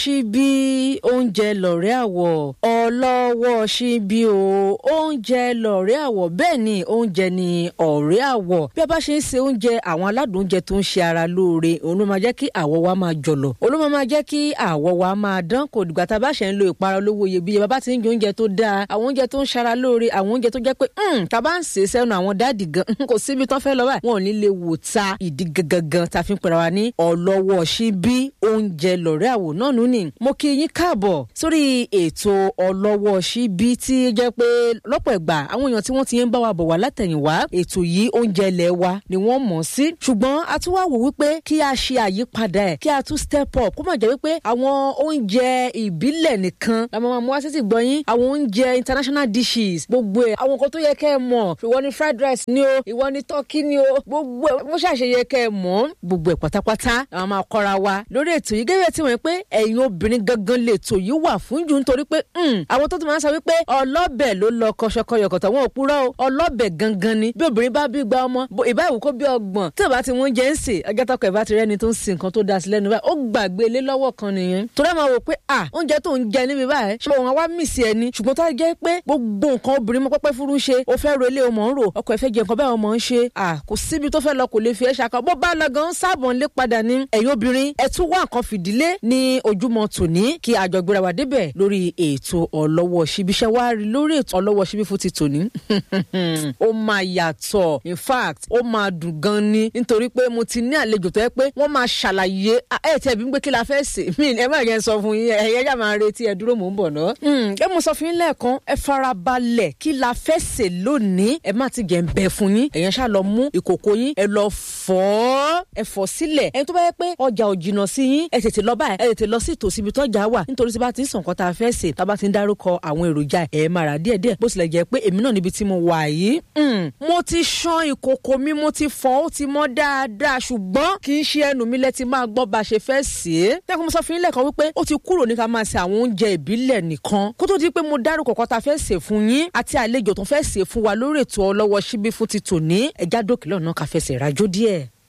ṣíbí oúnjẹ lọ̀rẹ́ àwọ̀ ọlọ́wọ́ ṣíbí o oúnjẹ lọ̀rẹ́ àwọ̀ bẹ́ẹ̀ ni oúnjẹ ni ọ̀rẹ́ àwọ̀ bí a bá ṣe ń se oúnjẹ àwọn aládùn oúnjẹ tó ń ṣe ara lóore òun ló máa jẹ́ kí àwọ̀ wa máa jọ̀lọ̀ òun ló máa jẹ́ kí àwọ̀ wa máa dán kò dìgbà tá a bá ṣe ń lo ìpara olówó iyebíye bàbá ti ń jẹ oúnjẹ tó dáa àwọn oúnjẹ tó ń ṣara lóore àwọn oúnjẹ tó jẹ́ pé tá a bá ń sè é sẹ́nu àwọn dáàdì gan kò síbi tán fẹ́ lọ báyìí wọn ò ní lè wò ta ìdí gangan tá a fi ń pera wa ní ọlọ́wọ́ ṣíbí oúnjẹ lọ̀rẹ́ àwò náà nù ní. mo kí yín káàbọ̀ sórí ètò ọlọ́wọ́ ṣíbí tí jẹ́ pé lọ́pọ̀ ìgbà àwọn èèyàn tí wọ́n ti ń bá wa bọ̀ wá látẹ̀yìnwá ètò yìí oúnjẹ ilẹ̀ wa ni wọ́n mọ̀ sí. ṣùgbọ́n a tún wá wò wípé kí a ṣe àyípadà ẹ̀ kí a tún step up kó má jẹ́ wípé àwọn oúnjẹ ìbílẹ̀ nìkan la máa mú wá sí ti gbọ́ yín àwọn oúnjẹ international dishes gbogbo ẹ̀ àwọn nǹkan tó yẹ kẹ́ ẹ mọ̀ ìwọ ni fried rice ni o ìwọ ni turkey ni o gbogbo ẹ̀ bó ṣàṣeyẹ kẹ́ ẹ mọ̀ gbogbo ẹ̀ pátápátá àwọn máa kọ́ra wa lórí ètò yìí gẹ́gẹ́ tí wọ́n pé ẹ̀yin obìnrin gangan lè tò yìí wà fún jù nítorí pé àwọn tó ti máa ń sọ wípé ọlọ́bẹ̀ ló lọ kọṣọkọyọkọ̀tọ̀ wọn ò purọ́ o ọlọ́bẹ̀ gangan ni bí obìnrin bá bí gba ọmọ ìbá ìwò kó bí ọgbọ̀n tí ìbá ti wọ́n jẹ́ ń sè agátọ́kọ̀ ìbá ti rẹ́ni tó ń sin nǹkan tó da sí lẹ́nu báyìí ó gbàgbé ilé lọ́wọ́ kan nìyẹn torí ẹ̀ máa wò pé à oúnjẹ tó ń jẹ níbi báyìí ṣé òun àwa mì sí ẹni ṣùgbọ́n tó jẹ́ pé gbogbo nǹkan obìnrin mọ́ pẹ́pẹ́ fúru ṣe ó fẹ́ ro ilé ọmọ ń rò ọkọ ẹ̀ fẹ́ jẹ nǹkan báyìí ọmọ ń ṣe à kò síbi tó fẹ́ lọ kò lè fi ẹ́ ṣàkọ bó bá lọ gan sáàbọ̀ ńlé padà ní ẹ̀yin obìnrin ẹ tún wá nǹkan fìdílé ní ojúmọ́ tòní kí àjọgbéra wa débẹ̀ lórí ètò ọlọ́wọ́ síbi iṣẹ́ wa rí lórí ètò ọlọ́wọ́ síbi fún ti tòní ó máa yàtọ̀ in fact ó máa dùn gan ni nítorí pé mo ti ní àlejò tó yẹ pé wọ́n máa ṣàlàyé ẹ tẹ̀ bí ń pé kí la fẹ́ sè mí ẹ má yẹn sọ fún yín ẹ̀yẹ́ yà máa retí ẹ dúró mò ń bọ̀ ná. ẹ mo sọ fún yín lẹ́ẹ̀kan ẹ farabalẹ̀ kí la fẹ́ sè lónìí ẹ má ti gẹ̀ ń bẹ fún yín ẹ̀yẹn ṣá lọ mú ìkòkò yín ẹ lọ fọ́ ẹ fọ́ sílẹ̀ ẹni tó bá yẹ pé ọjà ò jìnnà sí yín ẹ tètè lọ báyìí ẹ tètè lọ sí ìtòsí ibi tọ́jà wà nítorí tí bá ti ń sàn kan tá a fẹ́ sè tá a bá ti ń dárúkọ àwọn èròjà ẹ máa rà díẹ̀díẹ̀ bó tilẹ̀ jẹ́ pé èmi náà níbi tí mo wà yìí mo ti ṣan ìkòkò mi mo ti fọ́ ó ti mọ́ dáadáa ṣùgbọ́n kì í ṣe ẹnu mi lẹ ti máa gbọ́ bá a ṣe fẹ́ sè é tẹ́kun mo sọ fún yín lẹ́ẹ̀kan wípé ó ti kúrò ní ká máa ṣe àwọn oúnjẹ ìbílẹ̀ nìkan kó tó di pé mo dárúkọ kan tá a fẹ́ sè fún yín àti àlejò tó fẹ́ sè fún wa lórí ètò ọlọ́wọ́ síbí fún ti tòní ẹ̀já dókè lọ́nà ká fẹsẹ̀ rájó díẹ̀.